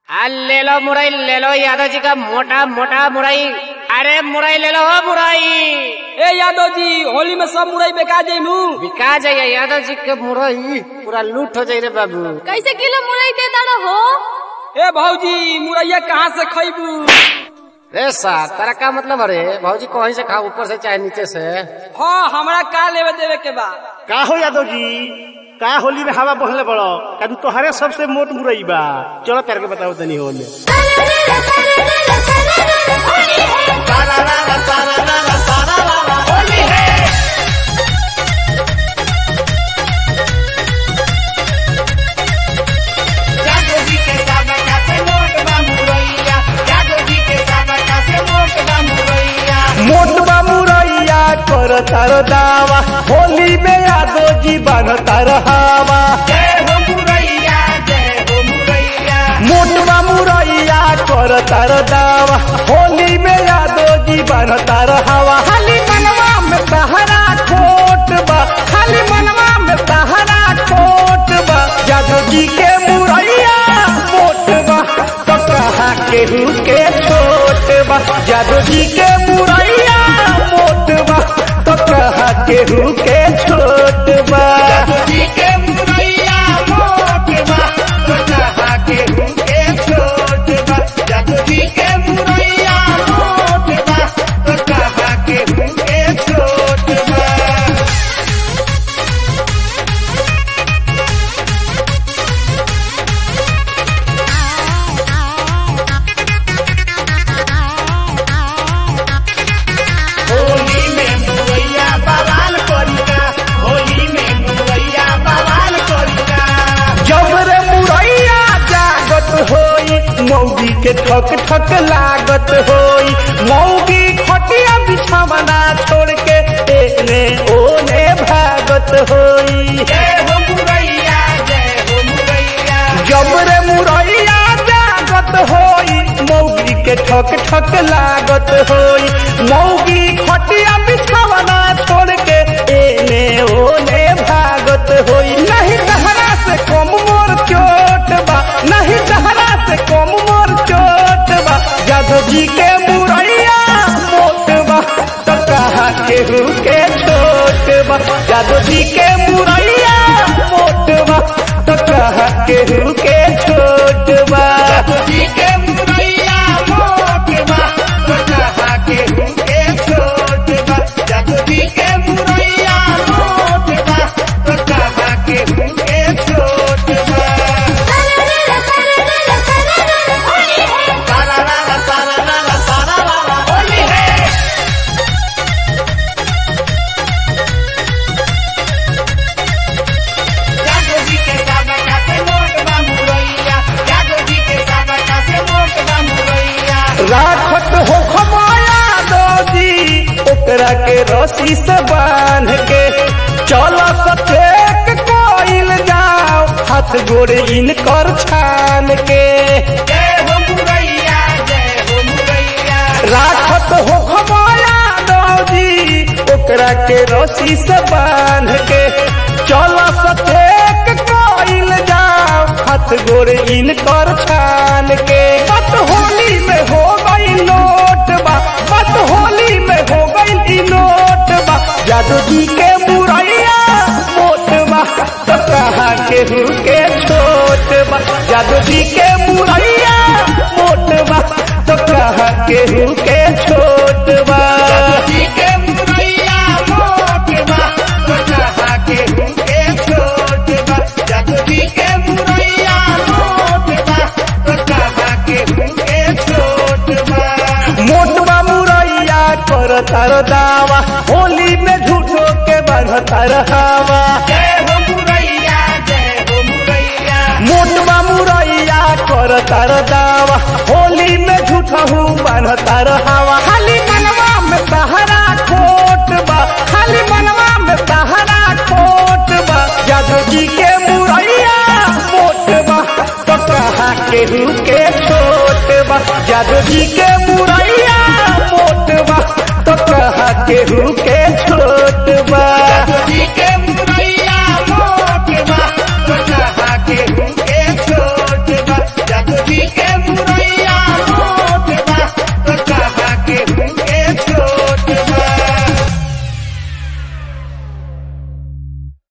आ ले लो मुरई ले लो यादव जी का मोटा मोटा मुरई अरे मुरई ले लो हो मुरई ए यादव जी होली में सब मुरई बेका जैनू बिका जाइए यादव जी के मुरई पूरा लूट हो जाए रे बाबू कैसे किलो मुरई दे दाड़ा हो ए भौजी मुरैया कहाँ से खैबू रे सा तारा का मतलब अरे भाजी कहीं से खाओ ऊपर से चाहे नीचे से हाँ हमरा का लेवे देवे के बा का हो यादव जी का होली में हवा बहले बड़ो कादू तोहरे सबसे मोट मुरई बा चलो तेरे के बताओ तनी होले मोटबा मुरैया कर तार दावा होली में यादव जी बन तार हवा मोटबा मुरैया कर तार दावा होली में यादव जी बन तार हवा खाली मनवा में तहरा खोट बा खाली मनवा में तहरा खोट बा यादव जी के मुरैया मोट बा तो कहा केहू के छोट बा यादव जी के मुरैया मोट बा तो कहा केहू के छोट बा जब रे मुरैया जागत होई मौगी के ठक ठक लागत होई मौगी खटिया बिछावना छोड़ के एने ओने भागत होई जब रे मुरैया जागत होई मौगी के ठक ठक लागत होई मौगी खटिया बिछावना छोड़ के एने ओने भागत होई नहीं तहरा से कम मोर चोट बा नहीं तहरा से कम मोर चोट बा जादव जी के मुरैया मोट बा तो कहा केहू के छोट बा जादव जी के मुरैया मोट बा तो कहा केहू के छोट बा राखत हो खमाया दोजी ओकरा के रस्सी से बांध के चलो सचेक कोइल जाओ हाथ गोड़े इनकर छान के राखत हो खमाया दोजी ओकरा के रस्सी से बांध के चलो सचेक कोइल जाओ हाथ गोड़े इनकर छान के बस होली में हो गई नोट बा बस होली में हो गई ई नोट बा जादू जी के मुरैया मोट बा तो कहा केहू के छोट बा जादू जी के मुरैया मोट बा तो कहा केहू के छोट बा मोटबा मुरैया कर तार दावा होली में झूठो के बांध तार हवा मोटबा मुरैया कर तार दावा होली में झूठहू बांध तार हवा खाली मनवा में तहरा खोट बा खाली मनवा में तहरा खोट बा जादव जी के मुरैया मोट बा तो कहा केहू के छोट बा जादव जी के मुरैया मोट बा तो कहा केहू के छोट बा